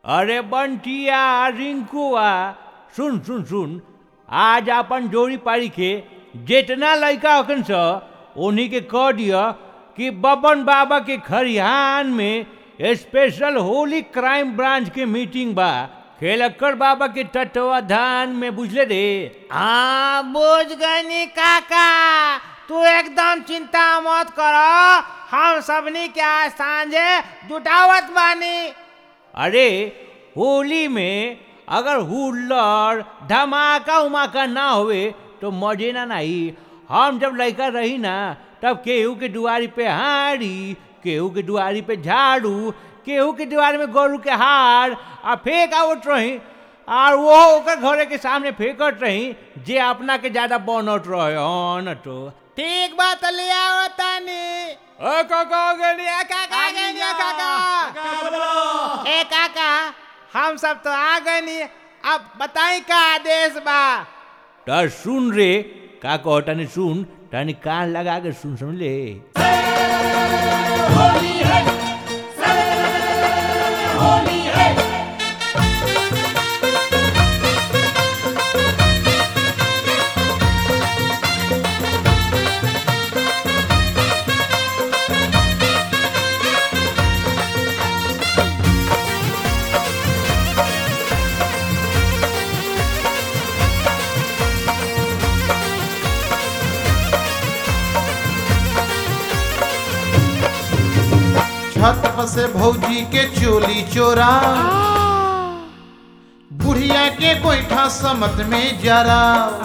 अरे बंटिया रिंकुआ सुन सुन सुन आज अपन जोड़ी पारी के जितना लड़का होकन स उन्हीं के कह दिया कि बबन बाबा के खरिहान में स्पेशल होली क्राइम ब्रांच के मीटिंग बा खेलक्कर बाबा के तत्वाधान में बुझले रे हाँ बुझ गई काका तू एकदम चिंता मत करो हम सबनी के आज सांझे जुटावत बानी अरे होली में अगर हुल्लड़ धमाका उमाका ना होवे तो मजे ना नहीं हम जब लड़का रही ना तब केहू के दुआरी पे हाड़ी केहू के दुआरी पे झाड़ू केहू के दुआरी में गोरू के हार आ फेंक आवत रही और वो ओकर घरे के सामने फेंकत रही जे अपना के ज्यादा बनत रहे हाँ न तो ठीक बात ले आओ तानी ए काका गनी ए काका आ गए नी, ए काका ए काका हम सब तो आ गए नी अब बताई का आदेश बा त सुन रे का कहतानी सुन तानी कान लगा के सुन समझ ले छत पर से भौजी के चोली चोरा बुढ़िया के गोईठा समत में जरा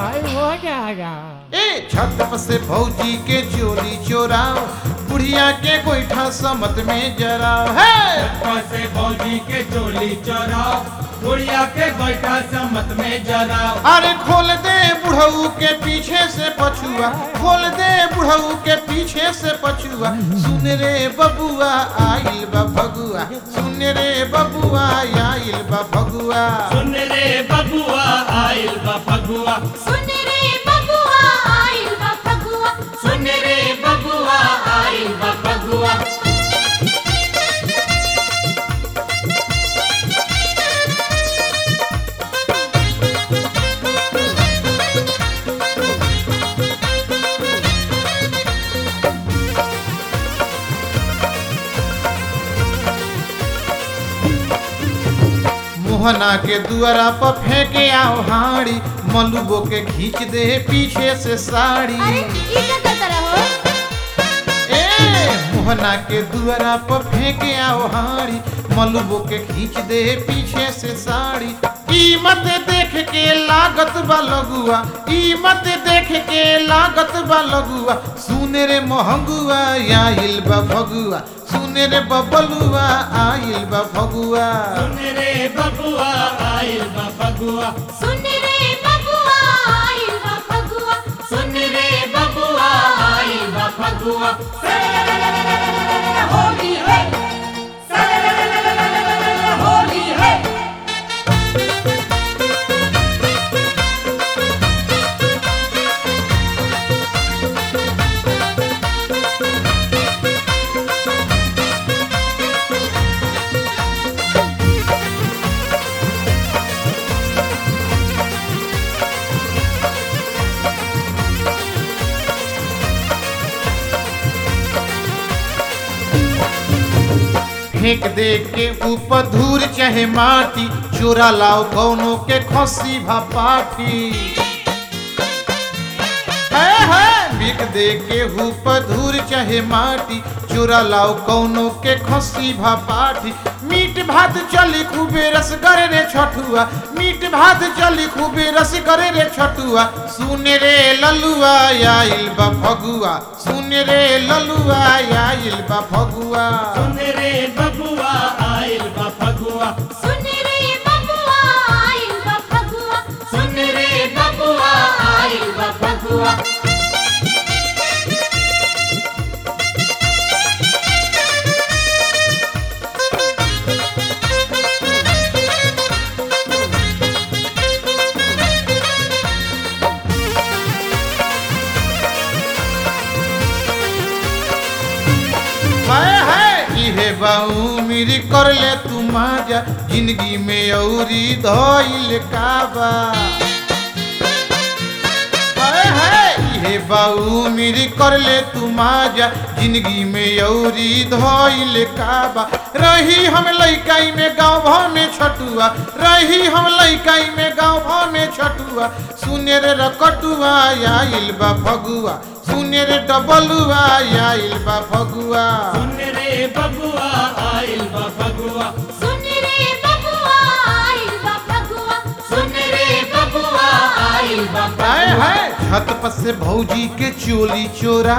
ए छत पर से भौजी के चोली चोरा बुढ़िया के गोईठा समत में जरा है से भौजी के चोली चोराओ बुढ़िया के गोईठा समत में जराओ अरे खोल दे बुढ़ऊ के पीछे से पछुआ खोल दे बुढ़ऊ के पीछे से पछुआ सुन रे बबुआ आइल बा भगुआ सुन रे बबुआ आइल बा भगुआ सुन रे बबुआ आइल बा फगुआ सुन रे बबुआ आइल बा फगुआ सुन रे बबुआ आइल बा फगुआ मोहना के दुआरा पर फेंके आओ हाड़ी मलुबो के खींच दे पीछे से साड़ी अरे ई का करता रहो ए मोहना के दुआरा पर फेंके आओ हाड़ी मलुबो के खींच दे पीछे से साड़ी ई मत देख के लागत बा लगुआ ई मत देख के लागत बा लगुआ सुन रे मोहंगुआ आइल बा भगुआ सुन रे बबलुआ आइल बा भगुआ सुन रे बबुआ आइल बा फगुआ सुन रे बबुआ आइल बा फगुआ सुन रे बबुआ आइल बा फगुआ होली है होली है फेंक दे के ऊपर धूल चाहे माटी चोरा लाओ कौनो के खसी भापाठी है है फेंक दे के ऊपर धूल चाहे माटी चोरा लाओ कौनो के खसी भापाठी मीट भात चली खूबे रस करे रे छठुआ मीट भात चली खूबे रस करे रे छठुआ सुन रे ललुआ आइल बा फगुआ सुन रे ललुआ आइल बा फगुआ सुन रे बबुआ आइल बा फगुआ सुन रे बबुआ आइल बा फगुआ सुन रे बबुआ आइल बा फगुआ हाय हाय इहे बाऊ मेरी कर ले तू माजा जिंदगी में औरी धइल काबा हाय हाय इहे बाऊ मेरी कर ले तू माजा जिंदगी में औरी धइल काबा रही हम लइकाई में गाँव भाव में छटुआ रही हम लइकाई में गाँव भाव में छटुआ सुने रे रकटुआ आइल बा फगुआ सुने रे डबलुआ आइल बा फगुआ सुन रे बबुआ आइल बा फगुआ सुन रे बबुआ आइल बा फगुआ सुन रे बबुआ आइल बा हाय हाय छत पर से भौजी के चोली चोरा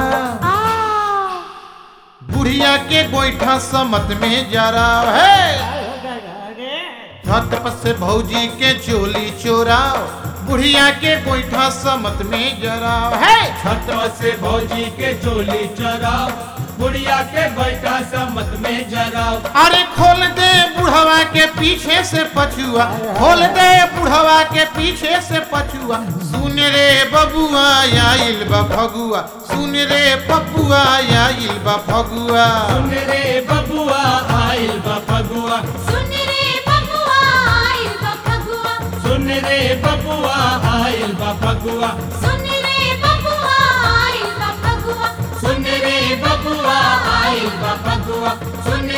बुढ़िया के गोईठा समत में जरा है छत पर से भौजी के चोली चोराओ बुढ़िया के गोईठा समत में जराओ है छत से भौजी के चोली चराओ बुढ़िया के बैठा समत में जराओ अरे खोल दे बुढ़वा के पीछे से पछुआ खोल दे बुढ़वा के पीछे से पछुआ सुन रे बबुआ आइल बा फगुआ सुन रे पपुआ आइल बा फगुआ सुन रे बबुआ आइल बा फगुआ सुन रे बबुआ आइल बा फगुआ सुन रे बबुआ आइल बा फगुआ सुन रे बबुआ आइल बा फगुआ सुन रे बबुआ आइल बा फगुआ सुन